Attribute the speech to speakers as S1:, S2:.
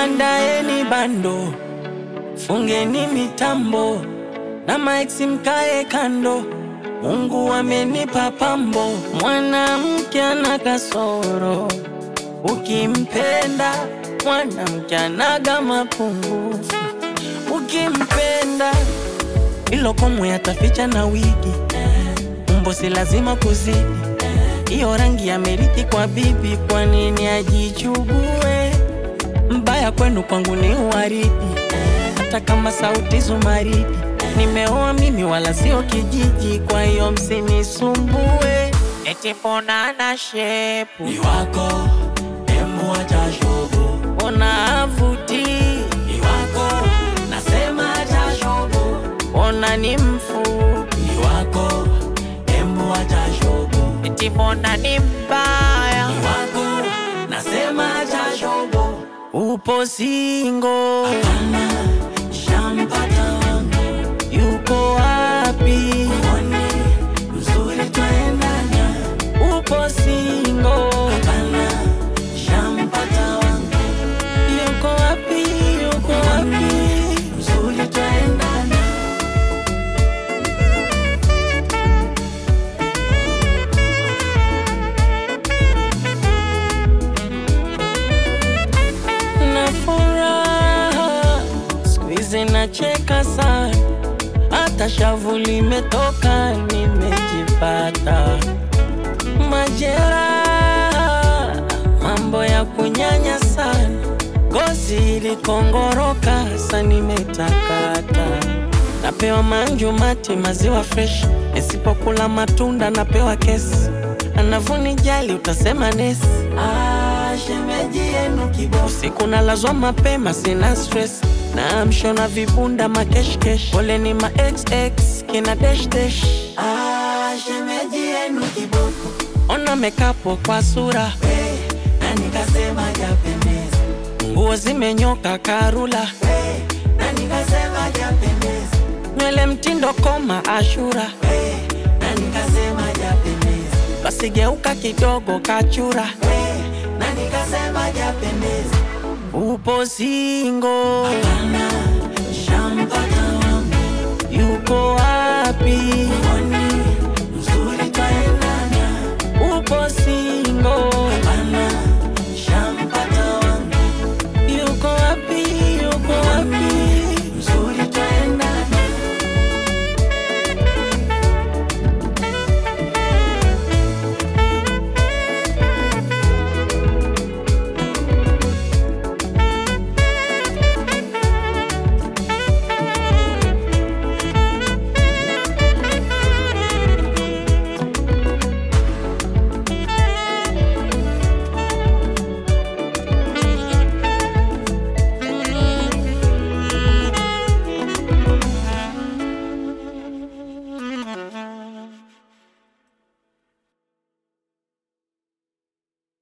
S1: andaeni bando, fungeni mitambo na maexi mkae kando. Mungu amenipa pambo, mwanamke ana kasoro, ukimpenda mwanamke anaga mapungufu, ukimpenda ilo komwe ataficha na wigi, umbo si lazima kuzidi, iyo rangi amerithi kwa bibi, kwa nini ajichugue? Mbaya kwenu kwangu ni uwaridi, hata kama sauti zumaridi. Nimeoa mimi wala sio kijiji, kwa hiyo msinisumbue. Eti mbona ana shepu
S2: ni wako emu acha shobo
S1: ona avuti,
S2: ni wako nasema acha shobo
S1: ona ni mfupi,
S2: ni wako emu acha shobo
S1: eti mbona ni mbaya,
S2: ni wako nasema acha shobo
S1: upo singo,
S2: Hapana, shampata wangu
S1: yuko wapi?
S2: Mwone mzuri twaendana
S1: Upo singo,
S2: Hapana, shampata wangu
S1: yuko wapi? Yuko wapi?
S2: mzuri twaendana
S1: na furaha siku hizi nacheka sana, hata shavu limetoka, nimejipata majeraha, mambo ya kunyanya sana, ngozi ilikongoroka, sa nimetakata, napewa manju mati, maziwa fresh, nisipokula matunda napewa kesi, anavunijali utasema nesi
S2: Ah, shemeji yenu kiboko
S1: Usiku nalazwa mapema, sina stress na mshona vibunda makeshkesh, pole ni ma xx kina dash dash.
S2: Ah, shemeji yenu kiboko
S1: Ona mekapo kwa sura,
S2: we na nikasema japendeza
S1: nguo zimenyoka karula,
S2: we na nikasema japendeza
S1: nywele mtindo koma ashura,
S2: we na nikasema japendeza
S1: basi geuka kidogo kachura,
S2: we na nikasema japendeza
S1: upo singo,
S2: Hapana, shampata wangu
S1: yuko wapi?